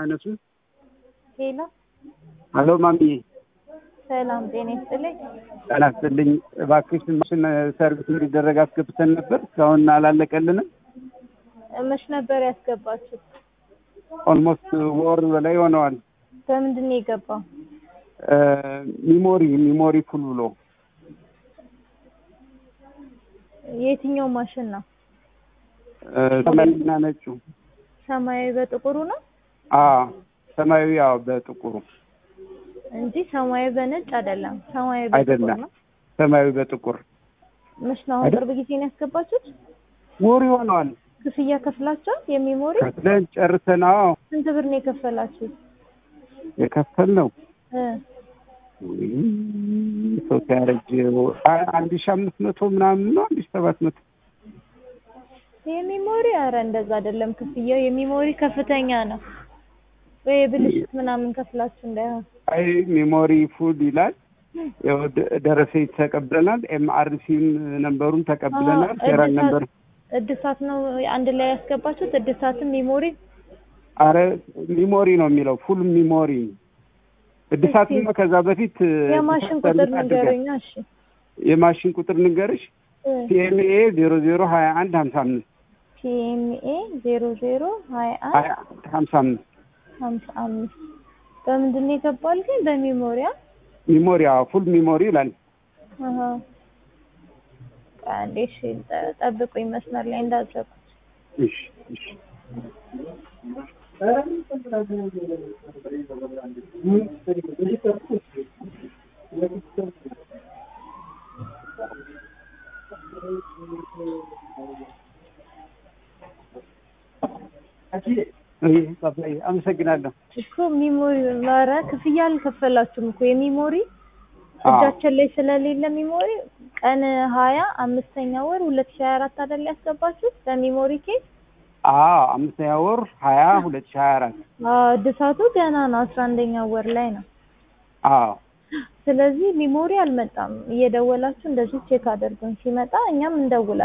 አያነሱም። ሄሎ ሄሎ ማሚዬ ሰላም ጤና ይስጥልኝ። ጤና ይስጥልኝ። እባክሽ ማሽን ሰርቪስ እንዲደረግ አስገብተን ነበር፣ እስካሁን አላለቀልንም። መች ነበር ያስገባችሁት? ኦልሞስት ወር በላይ ሆነዋል። በምንድን ነው የገባው? ሚሞሪ ሚሞሪ ፉል ብሎ የትኛው ማሽን ነው? ሰማያዊና ነጩ። ሰማያዊ በጥቁሩ ነው አዎ ሰማያዊ ያው በጥቁሩ እንጂ ሰማያዊ በነጭ አይደለም። ሰማያዊ በጥቁር አይደለም። ነው። ሰማያዊ በጥቁር መች ነው? አሁን ቅርብ ጊዜ ነው ያስገባችሁት? ወር ይሆነዋል። ክፍያ ከፍላችኋል? የሚሞሪ ከፍለን ጨርሰን አዎ ስንት ብር ነው የከፈላችሁት? የከፈልነው እ ሰው ሲያረጅ አንድ ሺህ አምስት መቶ ምናምን ነው አንድ ሺህ ሰባት መቶ የሚሞሪ አረ እንደዛ አይደለም ክፍያው። የሚሞሪ ከፍተኛ ነው ወይ ብልሽት ምናምን ከፍላችሁ እንዳይሆን። አይ ሜሞሪ ፉል ይላል። ያው ደ- ደረሰኝ ተቀብለናል። ኤምአርሲም ነንበሩን ተቀብለናል። አዎ፣ ፌራል እድሳት- ነንበር እድሳት ነው አንድ ላይ ያስገባችሁት? እድሳትም ሚሞሪ አረ ሚሞሪ ነው የሚለው ፉል ሚሞሪ እድሳትማ ከዛ በፊት የማሽን ሰርቪስ ቁጥር አድርገን- ንገረኛ። እሺ የማሽን ቁጥር ንገርሽ ሲኤምኤ ዜሮ ዜሮ ሀያ አንድ ሀምሳ አምስት ፒኤምኤ ዜሮ ዜሮ ሀያ አንድ ሀያ አንድ ሀምሳ አምስት ሀምሳ አምስት በምንድን ነው የገባል ግን? በሚሞሪያ ሚሞሪ አዎ ፉል ሚሞሪ ይላል። አሀ። አንዴ እሺ፣ ጠ- ጠብቁኝ መስመር ላይ እንዳትዘጉት። እሺ እሺ እይ፣ ባባዬ አመሰግናለሁ። እኮ ሚሞሪ ኧረ ክፍያ አልከፈላችሁም እኮ የሚሞሪ አዎ እጃችን ላይ ስለሌለ ሚሞሪ ቀን ሀያ አምስተኛ ወር ሁለት ሺህ ሀያ አራት አይደል ያስገባችሁት በሚሞሪ ኬስ አዎ አምስተኛ ወር ሀያ ሁለት ሺህ ሀያ አራት አዎ እድሳቱ ገና ነው አስራ አንደኛ ወር ላይ ነው አዎ ስለዚህ ሚሞሪ አልመጣም እየደወላችሁ እንደዚህ ቼክ አድርጉን ሲመጣ እኛም እንደውላለን